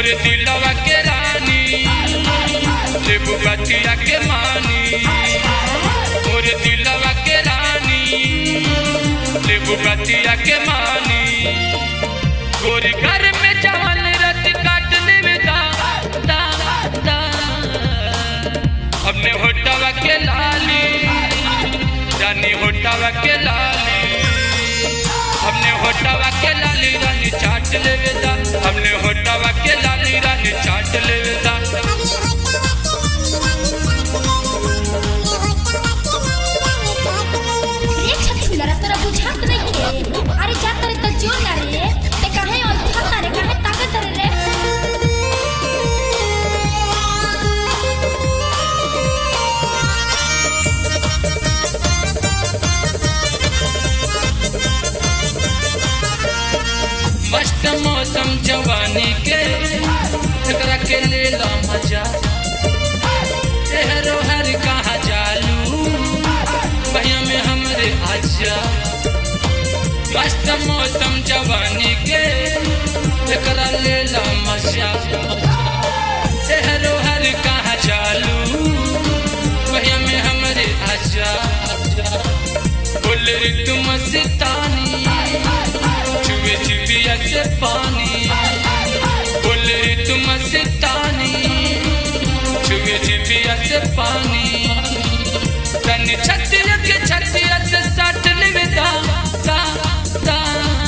मोरे दिलवा के रानी लेबू बतिया के मानी मोरे दिलवा के रानी लेबू बतिया के मानी गोरी घर में जवन रत काटने में दा दा दा हमने होटवा के लाली रानी होटवा के लाली हमने होटवा के लाली रानी चाट लेवे दा हमने होटवा के लाली रानी चाट लेवे दा रे छछुलरा तोरा बुझात नहीं के अरे जा तोरे त जोर ना रे ते काहे और खाता रे काहे ताकत रे मस्त मौसम जवानी के एकरा के ले ला मजा तेहरो हर कहाँ जालू भैया में हमरे आजा मस्त मौसम जवानी के एकरा ले ला मजा तेहरो हर कहाँ जालू भैया में हमरे आजा बोल रे तुम मस्तानी चुवे चुविया से पानी बोल रे तुम मस्तानी चुवे चुविया से पानी तन छतिया के छतिया से सट लेवेदा दा दा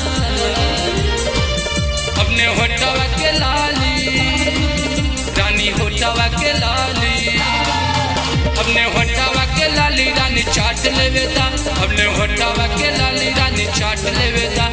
अपने होटवा के लाली रानी होटवा के लाली अपने होटवा के लाली रानी चाट लेवेदा अपने होटवा के लाली रानी चाट लेवेदा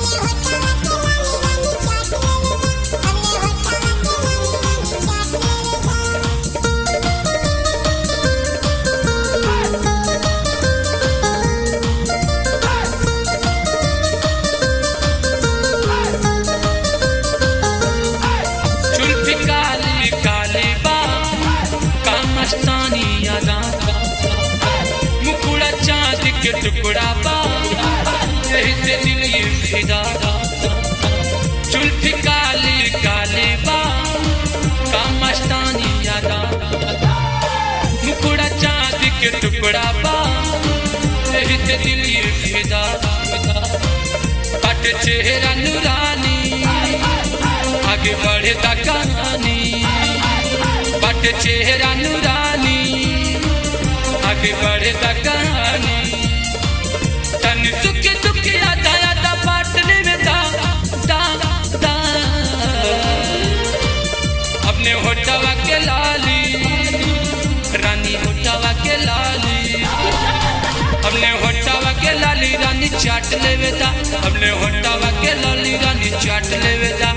चुल्फी काली काली बा कामस्तानी यादा मुकुड़ा चांद के टुकड़ा बा यही से दिल ये फिदा चुल्फी काली काली बा कामस्तानी यादा मुकुड़ा चांद के टुकड़ा बा यही से दिल ये फिदा पट चेहरा नूरानी आगे बढ़े दा कहानी बट चेहरा नूरानी आगे बढ़े दा कहानी तन सुख दुख यादा यादा बाट लेवे दा दा दा अपने होटवा के लाली रानी होटवा के लाली हमने होटवा के लाली रानी चाट लेवे दा हमने होटवा के लाली रानी चाट लेवे दा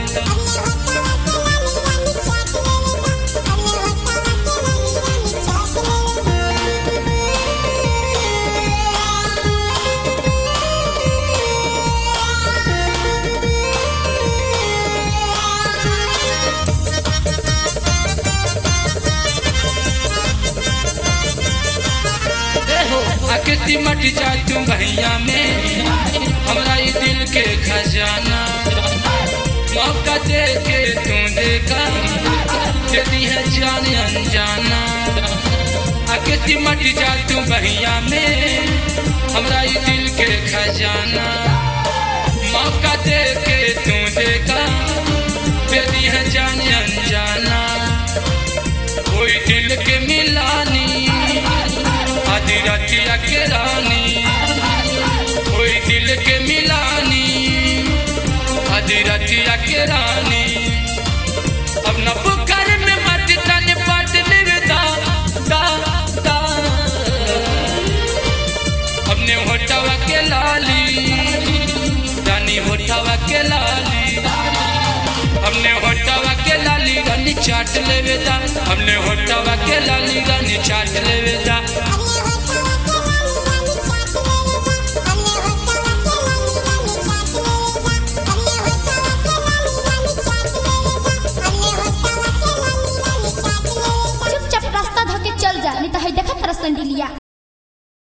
आके सिमट जा तू भैया में हमरा ये दिल के खजाना मौका दे के तू देखा यदि है जान अनजाना आके सिमट जा तू भैया में हमरा ये दिल के खजाना मौका दे के तू देखा यदि है जान अनजाना कोई दिल के मिलानी आधी रतिया के रानी कोई दिल के मिलानी आधी रतिया के रानी अपना पुकार में मत तन पट लेवे दा दा दा अपने होटवा के लाली रानी होटवा के लाली हमने होटवा के लाली रानी चाट लेवे दा हमने होटवा के लाली रानी चाट लेवे दा